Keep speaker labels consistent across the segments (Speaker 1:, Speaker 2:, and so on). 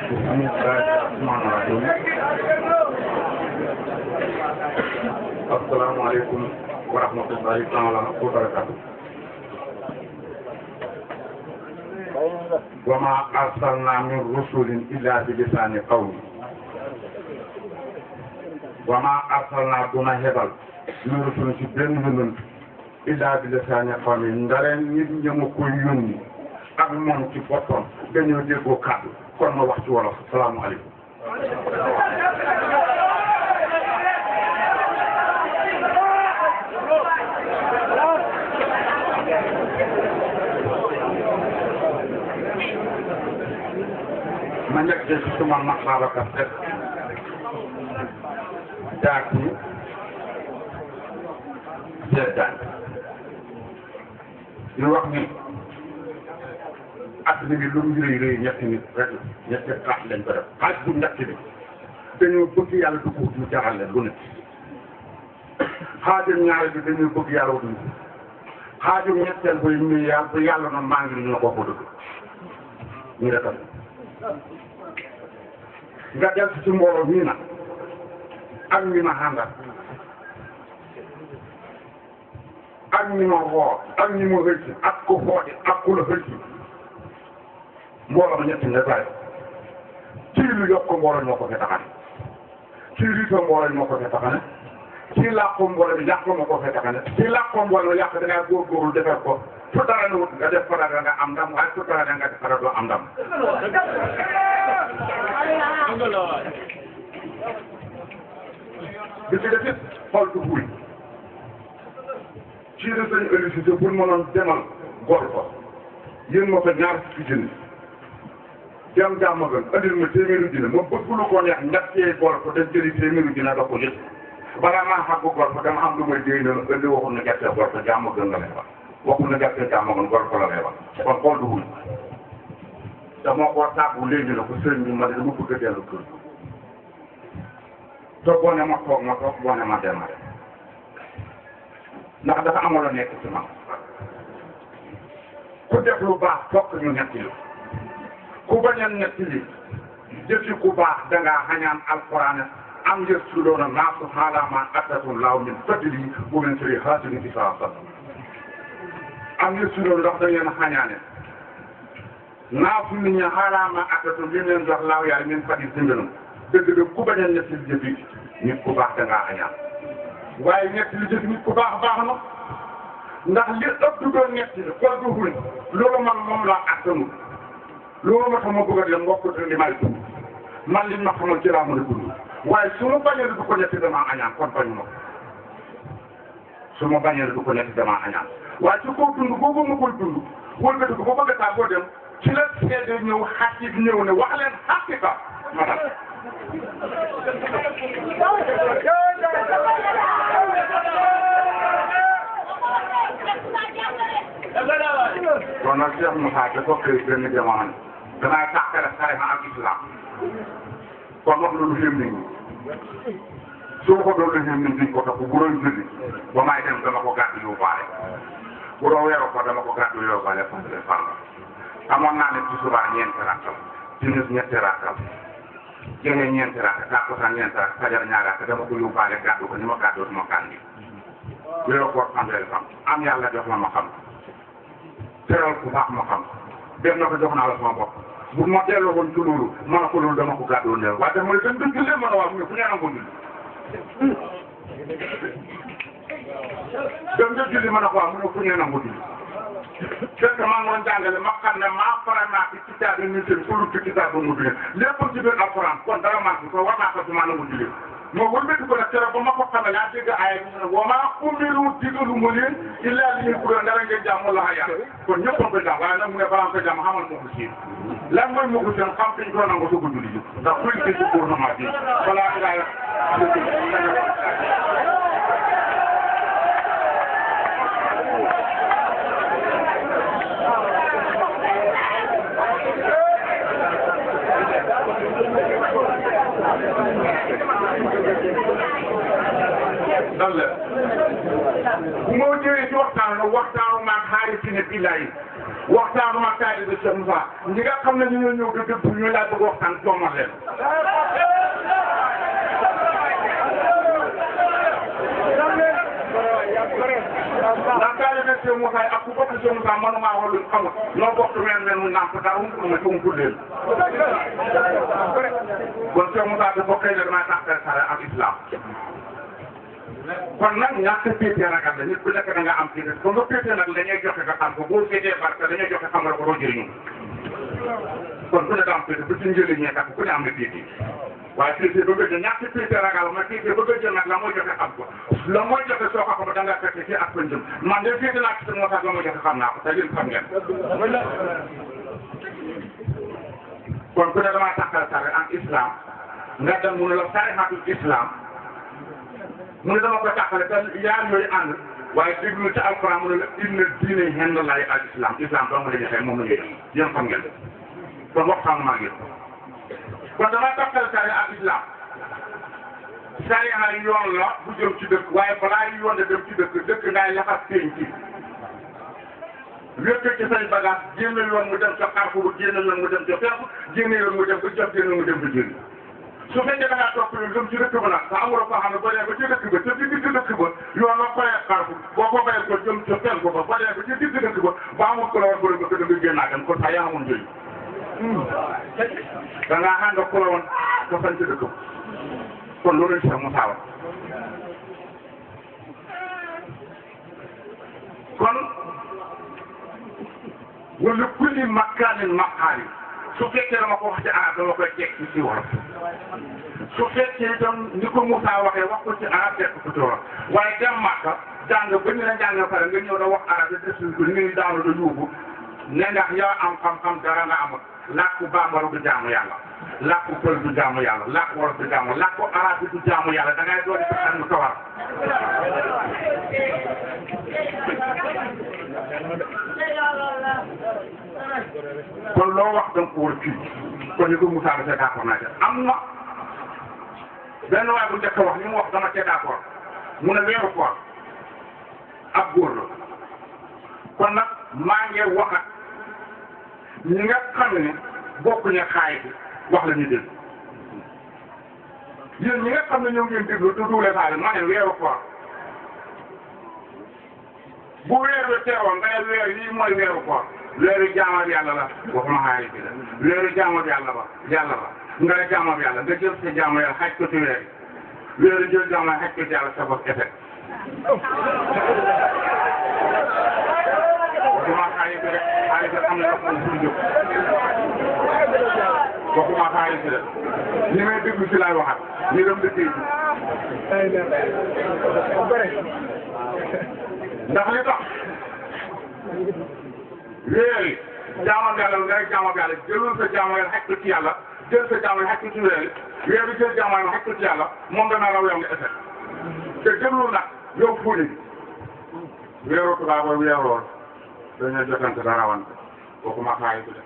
Speaker 1: بسم الله الرحمن الرحيم السلام عليكم ورحمة الله تعالى وبركاته وما أرسلنا من رسل إلا بلسان قوم وما أرسلنا دون هبل من رسل ci benn yonent illa بلسان قوم ndareen nit ñi ma koy yónni ak moom ci boppam dañoo déggoo kàddu kon ma wax ci wolof salaamaaleykum ma njëkk ci suma mag Babacar Seck daak yi seetaan ñu wax ni at mi ngi lu mu rëy rëy ñetti nit rek ñetti xaaj lañ ko def xaaj bu njëkk bi dañoo bëgg yàlla du ko wut mu jaral leen lu ne xaajum ñaari bi dañoo bëgg yàlla wutuñ ko xaajum ñetteel bu ñu yàlla bu yàlla na maa ngi ñu la ko ko dëgg ñu defal nga del ci mbooloo mii nag ak ñi ma àndal ak ñi ma woo ak ñi ma xëy si ak ko xoote ak ku la xëy si mbooloo ma ñetti nga bàyyi kii lu yokk mbooloo moo ko fi taxane kii riito mbooloo moo ko fi taxane kii làqu mbooloo bi yàq moo ko fi taxane kii làqu mbooloo yàq da ngaa góorgóorlu defar ko fu dara na wut nga def fa dara nga am ndam waaye fu dara nga def dara doo am ndam bi ci def it xool du buy ci de sañ électricité pour mënoon demal gor ko yéen ma ko ñaar fukki junni dem jàmm gën andil ma téeméeri junni ma bëgg lu ko neex ñettee gor ko dem jëli téeméeri junni da ko yëpp balaa maa xam ko gor ko dama am lu may déy na indi waxul na gerte gor ko jàmm gën nga lay wax waxul na gerte jàmm gën gor ko la lay wax kon xool du buy dama ko tàggu léegi na ko sëñ bi ma ne dama bëgg a dellu kër te boo ne ma toog ma toog boo ne ma dem ma dem ndax dafa amoon nekk ci man ku def lu baax fokk ñu netti li ku bañ a netti li jëfi ku baax dangaa xañaan alquran am yës su doona naasu xaalaama attatum laaw min fadli bu ngeen sëri xaasini ci saa sat am yës su doon ndax da ngeen xañaane naasu nit ñi xaalaama attatum li leen jox laaw yaay min fadli si mbirum dëgg dëgg ku bañ a netti li jëfi nit ku baax dangaa xañaan waaye ñett li jëf nit ku baax baax na ndax li ëpp du doon ñett li xool du xuñ loolu man moom laa attanu loolu ma tax ma bëgg a dem mbokk li may dund man li ma xamal ci laa mën a dund waaye su ma bañee du ko ñett damaa añaan kon bañu ma su ma bañee du ko ñett damaa añaan waaye ci kaw dund boobu ma koy dund wëlbati ko ba bëgg a taa boo dem ci la seede ñëw xaqiq ñëw ne wax leen xaqiqa ma dal kon nag Cheikh Moussa dafa xëy benn jamono danaa tàqale tarixa ak islam kon wax loolu xéem nit ñi su ma ko doon xéem nit ñi ko topp bu doon julli ba may dem dama ko gàddu yóbbaale bu doon weeru ko dama ko gàddu yóbbaale fàttali fan amoon naa ne ci subaa ñeenti rakkal timis ñetti rakkal jege ñeenti rakk takkusaan ñeenti rakk fajar ñaari rakk dama ko yóbbaale gàddu ko ni ma gàddoo sama kan bi weeru koor fanweeri fan am yàlla jox ma ma xam teral ku baax ma xam dem na ko jox naa la sama bopp bu ma delloo woon ci loolu ma ne ko loolu dama ko gàddoo neel waaye dama ne dem jullee ma ne waaw mu ne fu ñu nangu julli dem nga julli ma ne ko waaw mu ne fu ñu nangu julli fekk maa ngi doon jàngale ma xam ne maa faral naa ci kitaab yi ñu seen sulu ci kitaab ba mu bi lépp ci biir alquran kon dara maa ko war naa ko ci maa nangu julli moo wëlbati ko nag keroog ba ma ko xamee laa dégg aaya bi ne wa maa umiru digalu ma leen illaa li ñuy kuréel dara ngeen jàmm la yàlla kon ñëpp a ko jàmm waaye nag mu ne balaa ko jàmm xamal moo ko siin lan mooy moo ko seen xam fiñ ko nangu soog a julli ji ndax kuy ci ci gouvernement bi balaa ilaaya dal la bu ma ñëwee ci waxtaan la waxtaanu maag xaari ci ne billaay waxtaanu ma kaay bi Cheikh Moussa ñi nga xam ne ñu ñoo ñëw dëgg bu ñu laa bëgg waxtaan toomal leen ndax kaay bi Cheikh Moussa ak ku bokk Cheikh Moussa manuma wax lu xamul noo bokk meen meen mu nàmp dara mu ma ci umpul leen kon Cheikh Moussa dafa xëy ne damay tàqal sare ak islam kon nag ñàkk péete ragal la nit ku nekk da nga am péete ko nga péete nag dañuy joxe nga xam ko boo féetee barke dañuy joxe xamal ko doo jëriñu kon ku ne da am péete ba ci njëriñ ñee tax ku ne am na péete waaye péete ba nga jël ñàkk péete ragal ma péete ba nga jël nag la mooy joxe xam ko la mooy joxe soo ko xam da nga fekk ci ak pënjëm man de féete naa ci sa moo tax la mooy joxe xam naa ko te yéen xam ngeen kon ku ne damaa tàqal sare ak islam nga dem mu ne la sarixatul islam mu ne dama ko tàqale te yaar yooyu ànd waaye déglu ci alquran mu ne la inna diine henn laay al islam islam dong la ñu xëy moom la ñuy def yéen xam ngeen kon waxtaan maa ngi kon dama tàqale sare ak islam sariya yoon la bu jëm ci dëkk waaye balaa yoon de dem ci dëkk dëkk ngay laxas pénc ci wékk ci say bagage génn yoon mu dem ca Carrefour génn yoon mu dem ca Ferme génn yoon mu dem ba jox génn mu dem ba jënd su fekkee da ngaa topp lu jëm ci dëkk ba nag sa amuloo koo xam ne ba dee ba ci dëkk ba ca digg ci dëkk ba yoon la bayee Carrefour boo ko bayee ko jëm ca Ferme ba ba dee ba ci digg dëkk ba ba amul ku la woon bëri ba gën a nga génnaa dem kon sax yaa amoon njëriñ da ngaa ànd ak ku la woon ba sañ ci dëkk ba kon loolu lañ Cheikh Moussa wax kon wala kulli makaanin maqaali su fekkee dama ko wax ci arab dama koy teg ci ci wolof su fekkee itam ni ko Moussa waxee wax ko ci arab teg ko ci wolof waaye dem Màkka jàng ba ñu la jàng pare nga ñëw da wax arab yi def ko ni daanu da yóbbu ne ndax yow am xam-xam dara nga amul làkku bambara du jaamu yàlla làkku pël du jaamu yàlla làkku wolof du jaamu làkku arab bi du jaamu yàlla da ngay doon ci xam mu tawar kon loo wax da nga ko war a fii kon ni ko Moussa Moussa d'accord naa ca am na benn waay bu njëkk a wax li mu wax dama cee d'accord mu ne weeru koor ab góor la kon nag maa ngi wax ak ñi nga xam ne bokkuñu xaay bi wax la ñu dégg yéen ñi nga xam ne ñoo ngeen déglu te duule faale ma ne weeru koor bu weer wi teewoon nga ne weer yii mooy weeru koor weeru jaamal yàlla la waxuma xaay bi la weeru jaamal yàlla ba yàlla ba nga ne jaamal yàlla nga jël sa jaamal yàlla xaj ko ci weer weeru jël jaamal xaj ko ci yàlla sa bopp effet waxuma xaalis bi rek xaalis bi am na ndox moom suñu jóg waxuma xaalis bi rek ñi may déglu si laay waxat ñu dem dëkk yi ndax li tax weer yi jaamam yàlla nga rek jaamam yàlla jëlul sa jaamam yàlla xaj ko ci yàlla jël sa jaamam yàlla xaj ko ci weer yi weer bi jël jaamam yàlla xaj ko ci yàlla moom dana raw yow nga effet te jëlul nag yow fuuni weeru tubaab booy weeru woon dañoo jotante dara rawante waxuma xaalis bi de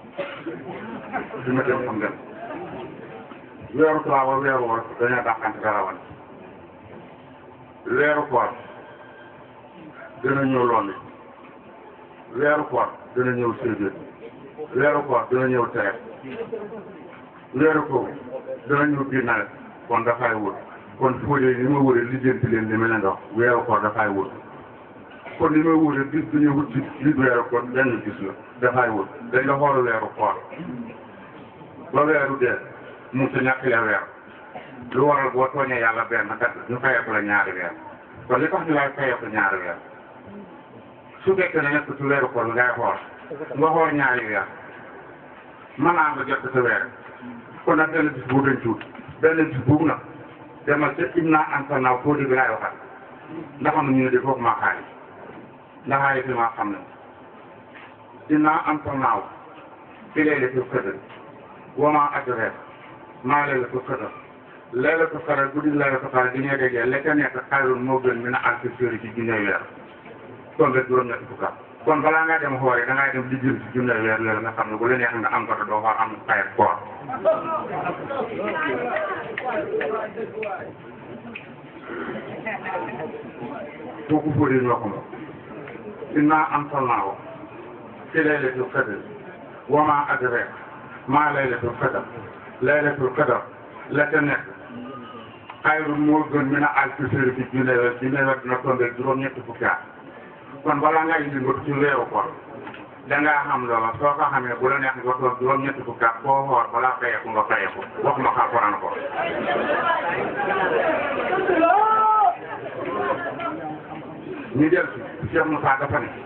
Speaker 1: fi ma dem xam ngeen weeru tubaab booy weeru woon dañoo dàqante dara rawante weeru koor dina ñëw loolu weeru koor dina ñëw séedéet weeru koor dina ñëw tere weeru koor dina ñëw biir nawet kon dafay wut kon fóodee li ma wëree lijjanti leen li ma leen dox weeru koor dafay wut kon li may wute bis bi ñu wut ci biir weeru koor benn gis la dafay wut dañ la xool weeru koor ba weeru dee mu sa ñàkk ya weer lu waral boo tooñee yàlla benn kat ñu fayeeku la ñaari weer kon li tax ñu lay fayeeku ñaari weer su fekkee ne nekk ci weeru koor ngay xool nga xool ñaari weer mën naa nga jot sa weer kon nag benn bis bu dañ tuut benn bis boobu nag demal ca im naa anta naaw foo di bi laay waxat ndax am na ñu ne di foofu maa xaalis ndax ay fi maa xam ne dinaa am sa naaw fi laylatul qadr wa maa adraaka maa laylatul qadr laylatul qadr guddi laylatul qadr di ñuy déggee la ca nekk xayrun moo gën min alfi shahrin ci junne weer kon nga juróom-ñetti fukka kon balaa ngaa dem xool da ngay dem di jël ci junne weer loolu nga xam ne bu la neex nga am ko te doo fa am xayat koor kooku fóodee ñoo ko moom innaa anzalnaahu ci laylatul qadr wa ma adraka ma laylatul qadr laylatul qadr la ca nekk xayrun moo gën min a alfi sahrin ci junne weer junne weer dina tombé juróom-ñetti fukki at kon balaa ngay indi nga ci weeru koor dangaa xam loola soo ko xamee bu la neex nga toog juróom-ñetti fukki at boo xoor balaa fayeeku nga fayeeku wax ma xalquran ko ñu del si Cheikh Moussa dafa ne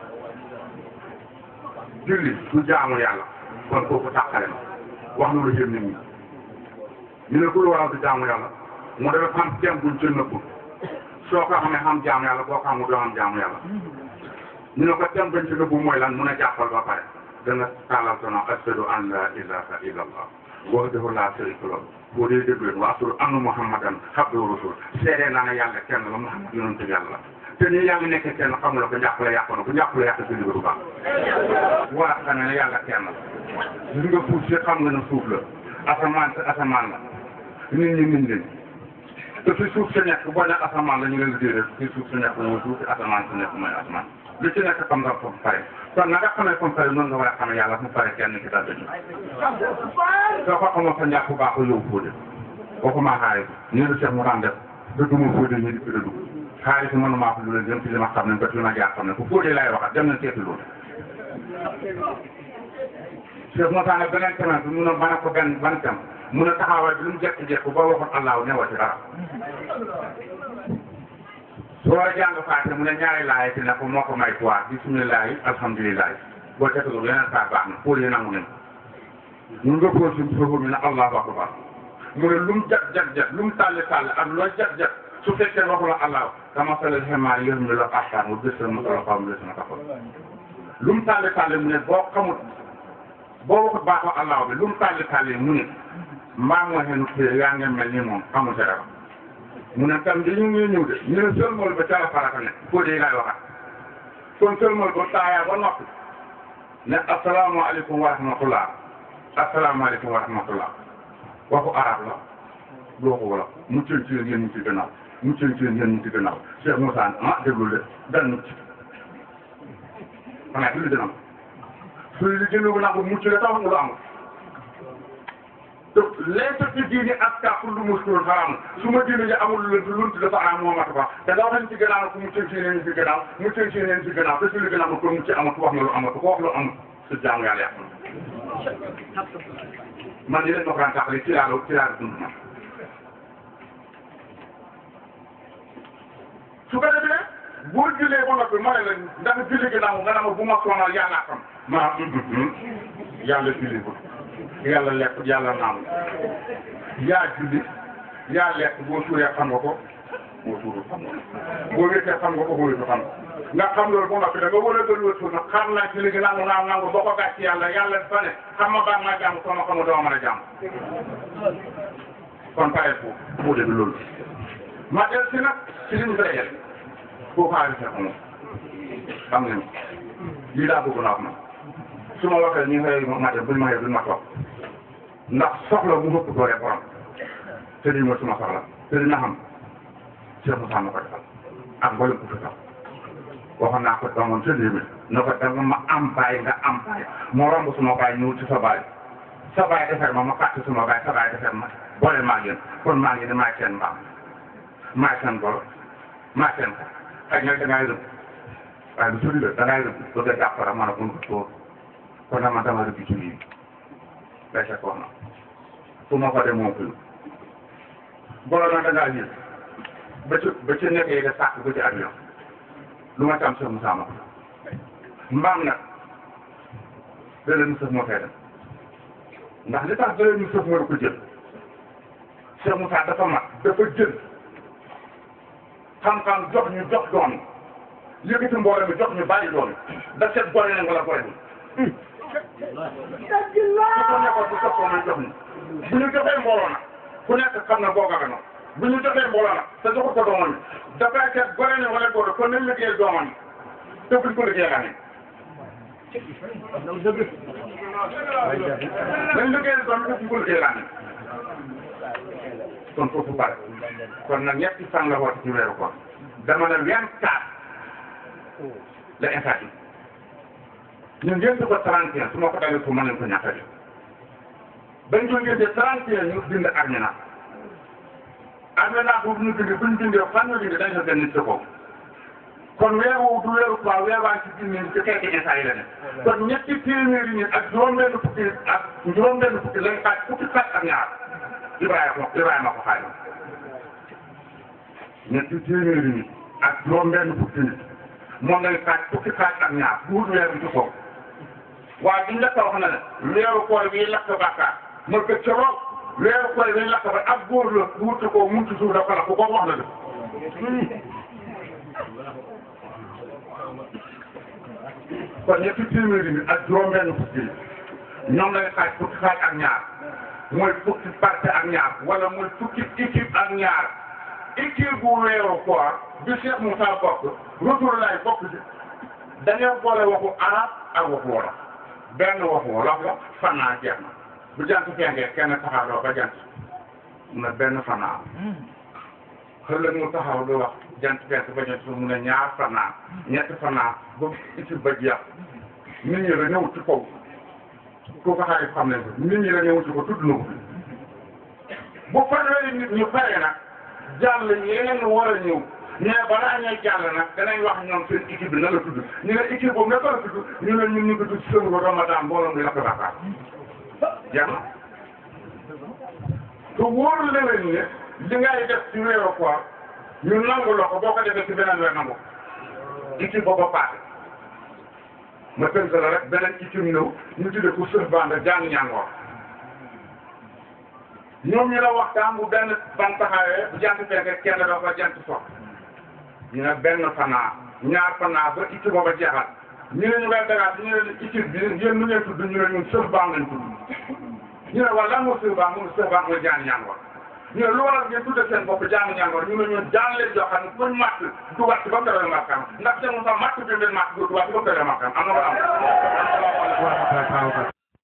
Speaker 1: julli du jaamu yàlla kon kooku tàqale na wax na lu jëm nit ñi ñu ne ku lu waral du jaamu yàlla mu dafa xam tem buñ ca nëbbul soo ko xamee xam jaamu yàlla boo ko xamul doo xam jaamu yàlla ñu ne ko tem bañ ci nëbbu mooy lan mun a jàppal ba pare dana tàllal sono ashhadu an la ilaha illa allah wahdahu la sharika lahu boo dee déglu wa ashhadu anna muhammadan abduhu rasul seedee naa ne yàlla kenn la muhammad yonent yàlla te ni yaa ngi nekk kenn xamula ko njàppale yàq na ko njàppale yàq si liggéey bu baax waa xam ne yàlla kenn la gis nga suuf si xam nga ne suuf la asamaan si asamaan la nit ñi nit leen te fi suuf si nekk boo ne asamaan la ñu leen di déedéet fi suuf si nekk mooy suuf si asamaan si nekk mooy asamaan lu ci nekk xam nga fa mu pare kon na nga xamee fa mu pare noonu nga war a xamee yàlla fu mu pare kenn ki daal dañu soo ko xamoon sa njàpp baax ko yow fóode waxuma xaari ñu ne Cheikh mu daan def dëgguma fóode ñu di fi dëgg xaari si mënuma wax lu leen jëm ci li ma xam ne ba li ma jaar xam ne bu fóode laay waxat dem na seeti loolu Cheikh Moussa nag beneen semaine bi mun a mën a ko benn ban tem mun a taxawaay bi lu mu jekk-jekk ba waxoon allahu newa ci dara soo war a jàng faate mu ne ñaari laay ci ne ko moo ko may quoi bisimilah alhamdulilah boo ca tegu yeneen saa baax na pour yi nangu nañ mun nga ko suñ foofu mi ne allahu akbar mu ne lu mu jag jag jag lu mu tàlli tàlli ak loo jag jag su fekkee waxu la allahu kama salal xemaa yër mi la axtaan mu bés mu solo xaw mu des na taxaw lu mu tàlli tàlli mu ne boo xamut boo waxut baaxoo allahu bi lu mu tàlli tàlli mu ne mbaa moo xenu téere yaa ngi mel ni moom xamul dara mu ne tam dañu ngi ñëw de ñu ne sëlmal ba ca la farata ne foo dee ngay waxat kon sëlmal ba taayaa ba noppi ne asalaamaaleykum wa rahmatullah asalaamaaleykum wa rahmatullah waxu arab la du waxu wala muccën ci yéen ñu ci gannaaw muccën ci yéen ñu ci gannaaw Cheikh Moussa ah déglu de dal mucc xanaa fi lu dina am su li gën a nangu mucc la tax lu amul te laysa fi diini aska kullu muskilun xaraam su ma diine ji amul lu lunt dafa araam moo mat ba te nga wax ci gannaaw ku muccën ci yéen ci gannaaw muccën ci yéen ci gannaaw te su li gën a amul kon mucc amatu wax nga lu amatu ko wax lu amul su jaamu yàlla yàq man li leen ma ko daan taxalee ci laa la ci laa la dund man su ko defee boo jullee ba noppi ma ne la ndax julli ginnaaw nga ne ma bu ma sonal yàlla xam ma yàlla julli ko yàlla lekk yàlla naan yaa julli yaa lekk boo suuree xam nga ko boo suurul xam nga ko boo wéetee xam nga ko boo wéetu xam nga xam loolu ba noppi da nga war a gën wéetu nag xam naa julli gi nangu naan nangu boo ko gàcc yàlla yàlla dafa ne xam ma baax maa jàmm soo ma xamul doo mën a jàmm kon pare foofu moo dégg loolu ma del si nag ci li ñu koy def koo xaalis ne moom xam nañu lii daa bëgg naa wax man su ma waxee ñu xëy ma dem buñ ma xëy duñ ma toog ndax soxla mu ëpp doole borom te lii mooy suma soxla te dina xam Cheikh Moussa ma ko defal ak mboolem ku fi tax waxoon naa ko doomoon sa lii na ko danga ma am baay nga am baay moo romb suma baay ñëw ci sa baay sa baay defar ma ma fàtte suma baay sa baay defar ma boole maa ngi kon maa ngi ne maay seen mbaam maay seen golo maay seen ko xëy na dangay rëbb waaye lu sori la dangay rëbb bëgg a jàppara man a bun ko tóor kon nag man dama rëbb ci lii day fekk wax na fu ma ko dem moom fi golo nag dangaa yëg ba ci ba ci nekkee nga sàkk ba ci avion lu ma tam Cheikh Moussa ma mbaam nag dële mu sëf moo fay dem ndax li tax dële mu sëf moo ko jël Cheikh Moussa dafa mat dafa jël xam-xam jox ñu jox doon yëkkati mbooloo mi jox ñu bàyyi doon da seet gore na wala gore ni su ko nekkoon bu soppoo may jox ñu bu ñu joxee mbooloo nag ku nekk xam na boo gaga noonu bu ñu joxee mbooloo nag te joxul ko doomam yi dafay seet gore na wala gore kon nañ liggéeyal doomam yi te buñ ko liggéeyal amee nañ liggéeyal doom yi te buñ ko liggéeyal amee kon foofu bare kon nag ñetti fan la woote ci weeru koor dama ne vingt quatre la instant ñu ngénte ko 31 su ma ko dalee fu ma leen ko ñàkk a def bañ ko ngénte 31 ñu bind armina armina boobu ñu bind bu ñu bindee fan ñu bind dañ ko benn ci ko kon weer woowu du weeru quoi weer waa ci junni ci xeeti instant yi la ne kon ñetti téeméeri nit ak juróom-benn fukki ak juróom-benn fukki lañ xaaj fukki xaaj ak ñaar Ibrahima Ibrahima ko xaaj ñetti téeméeri nit ak juróom-benn fukki nit moom lañ xaaj fukki xaaj ak ñaar buut weer bi ci kaw waaye biñ la ko wax na ne weeru koor bi lakk bàkkaar ma ko ca roog weeru koor bi lakk ba ak góor la wuute ko mun ci suuf dafa la ko ko wax na de kon ñetti téeméeri nit ak juróom-benn fukki ñoom lay xaaj fukki xaaj ak ñaar mooy fukki parti ak ñaar wala mooy fukki équipe ak ñaar équipe bu weeru koor bi Cheikh Moussa bokk retour lay bokk ci dañoo boole waxu arab ak waxu wolof benn waxu wolof la fanaa jeex na bu jant fenkee kenn taxawloo ba jant na benn fanaa xëlëg mu taxaw di wax jant fenk ba jant su mu ne ñaar fanaa ñetti fanaa ba équipe ba jeex nit ñi la ñëw ci kaw ku ko xarit xam ne nit ñi la ñëw ci ko tudd na ko bu fanweeri nit ñu pare nag jàll yeneen war a ñëw mais balaa ñuy jàll nag danañ wax ñoom seen équipe bi na la tudd ñu ne équipe boobu naka la tudd ñu ne ñun ñu ko tudd sëñ ko Ramadan mbooloo mi lakk bàkkaar jeex na te wóorul na leen ne li ngay def ci weeru koor ñu nangu la ko boo ko defee ci beneen weer nangu équipe boobu ba paase ma tënk la rek beneen équipe ñëw ñu tuddee ko sëf bande jàng ñàngoor ñoom ñu la waxtaan bu benn ban taxawee bu jant fekk kenn dafa jant sox ñu ne benn fanaa ñaar fanaa ba équipe booba jeexal ñu ne ñu koy dagaat ñu ne équipe bi yéen nu ngeen tudd ñu ne ñun sëf bande lañ tudd ñu ne wala lan moo sëf bande mu sëf bande mooy jàng ñàngoor ñu ne lu waral ngeen tudde seen bopp jàng ñàngoor ñu ne ñun jàng leen joo xam ne fuñ màtt du wàcc ba mu makkaan ndax te mu sax màtt bi leen màtt du wàcc ba mu makkaan am na ko am